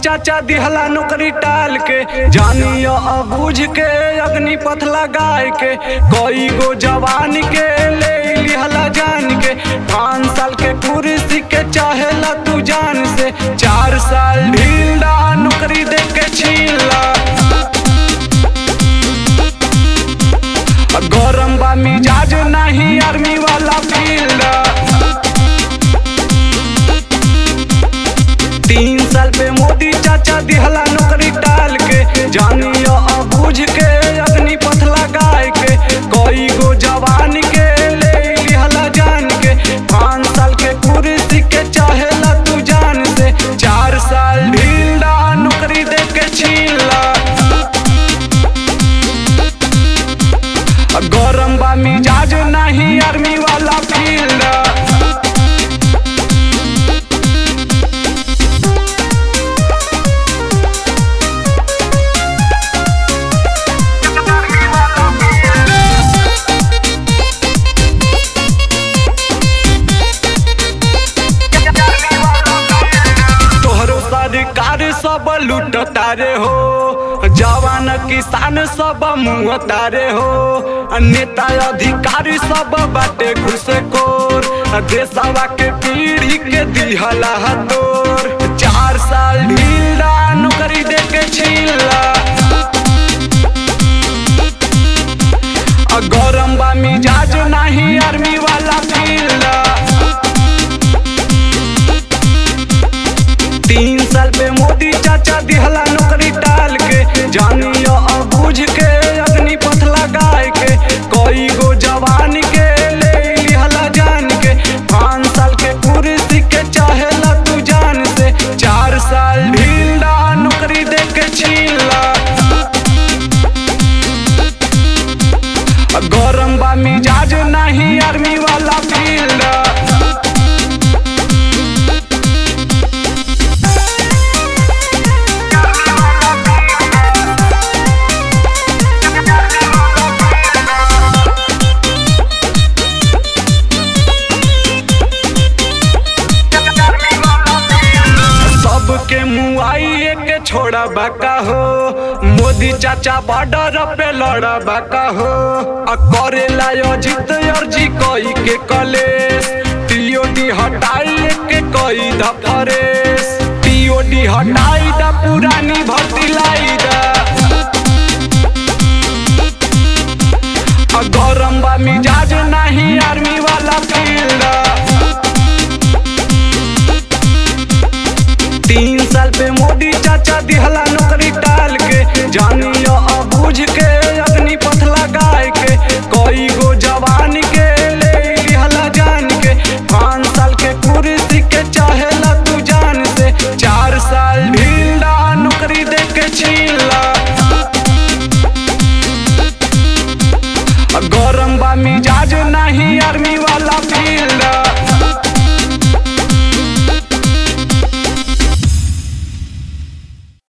चाचा दिहला नौकरी टाल के जानियो अबूझ के अग्नि पथ लगाए के कई गो जवान के ले लिहला जान के पाँच साल के कुर्सी के चाहेला तू जान से चार साल ढीला नौकरी दे के छीला गरम बा मिजाज नहीं आर्मी वाला फील्ड तीन साल पे मोदी चाचा दिहला नौकरी टाल के जानियो अबूझ के अग्नि पथ लगाए के कई गो जवान के ले लिहला जान के पाँच साल के कुर्सी के चाहेला तू जान से चार साल ढीला नौकरी दे के छीला गरम बा मिजाज नहीं आर्मी वाला फील्ड तोहरो सरकार सब लूट तारे हो जवान किसान सब मुँह तारे हो नेता अधिकारी सब बाटे घुसखोर देशवा के पीढ़ी के दिहला तोर चार साल ढीला नौकरी दे के छीला गरम बा मिजाज नहीं आर्मी वाला फील्ड तीन साल पे मोदी चाचा दिहला नौकरी टाल के जानियो अबूझ के अग्नि पथ लगाए के कई गो जवान के ले लिहला जान के पाँच साल के कुर्सी के चाहेला तू जान से चार साल ढीला नौकरी दे के छीला गरम बा मिजाज नहीं आर्मी वाला फील्ड सबके मुआई के छोड़ा बाका हो मोदी चाचा बॉर्डर पे लड़ा बाका हो आ करेला अजित अर्जी कई के कलेस टीओडी हटाई के कई दफरेस टीओडी हटाई दा पुरानी भर्ती लाई दा आ गरम बा मिजाज नहीं आर्मी वाला फील्ड तीन साल पे मोदी चाचा दिहला